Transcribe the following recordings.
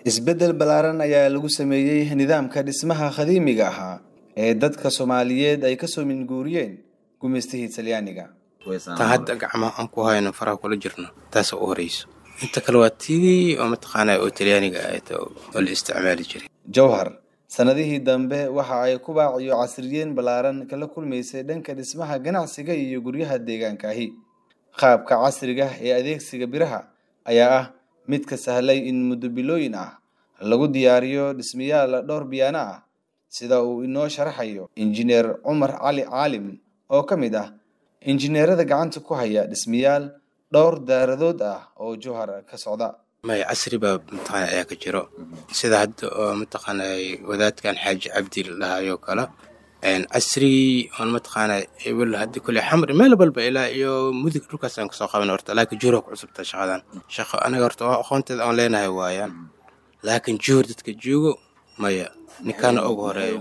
isbeddel ballaaran ayaa lagu sameeyey nidaamka dhismaha qadiimiga ahaa ee dadka soomaaliyeed ay kasoo minguuriyeen gumaystihii talyaaniga tan hadda gacmaha aan ku hayno faraha kula jirno taasa u horeyso inta kale waa tidii oo mataqaanaa oo talyaaniga ahayd oo la isticmaali jiray jowhar sanadihii dambe waxa ay kubaac iyo casriyeen ballaaran kala kulmaysay dhanka dhismaha ganacsiga iyo guryaha deegaankaahi qaabka casriga ee adeegsiga biraha ayaa ah mid ka sahlay in muddo bilooyin ah lagu diyaariyo dhismayaal dhowr biyaano ah sida uu inoo sharaxayo injineer cumar cali caalim oo ka mid ah injineerada gacanta ku haya dhismayaal dhowr daaradood ah oo jowhar ka socda maya casri baa mataqaana ayaa ka jiro sida hadda oo mataqaana wadaadkan xaaji cabdi lahayoo kale casrigii oon mataqaana ebel hadda kule xamri meel walba ilaa iyo mudug dhulkaas aan kasoo qaban horta laakiin juura ku cusubta shaqadan shaqo anaga horta aqoonteeda aan leenahay waayaan laakiin juhur dadka joogo maya ninkaana ugu horeeyo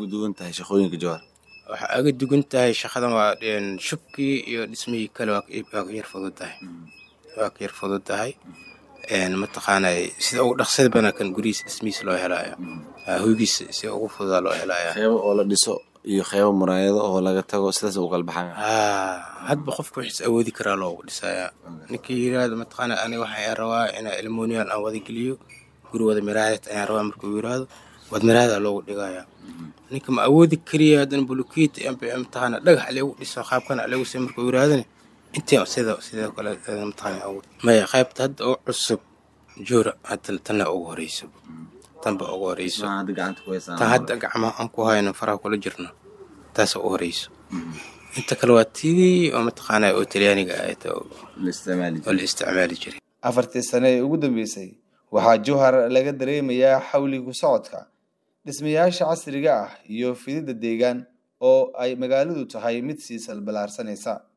waxaa aga dugan tahay shaqadan waa shubkii iyo dhismihii kale waa ka yar fudud tahay waa ka yar fudud tahay mataqaana sida ugu dhaqsada badan kan gurihiisa dhismihiisa loo helaayo hoygiisa si ugu fududaa loo helaayo qeybo oo la dhiso iyo qeybo muraayado oo laga tago sidaas u kala baxan hadba qofka wixiis awoodi karaa loogu dhisayaa ninkii yiraahdo mataqaana aniga waxaan rabaa inaa ilmoniyan aan wada geliyo guri wada miraahad ayaan rabaa markuu yiraahdo wad miraahada loogu dhigayaa ninka ma awoodi kariya haddana bulukiit mataqaana dhagax lagu dhiso qaabkana lagu si markuu yiraahdana intii sida sidoo kale mataqaana awood maya qaybta hadda oo cusub joora hadda tanna ugu horeyso tanba ugu horeyso tan hadda gacmaha aan ku hayno faraha kula jirno taasa u horeyso inta kale waa tidii oo mataqaana oo talyaaniga ahayd oo la isticmaali jiray afartii sane ee ugu dambeysay waxaa jowhar laga dareemayaa xawligu socodka dhismayaasha casriga ah iyo fididda deegaan oo ay magaaladu tahay mid sii salballaarsanaysa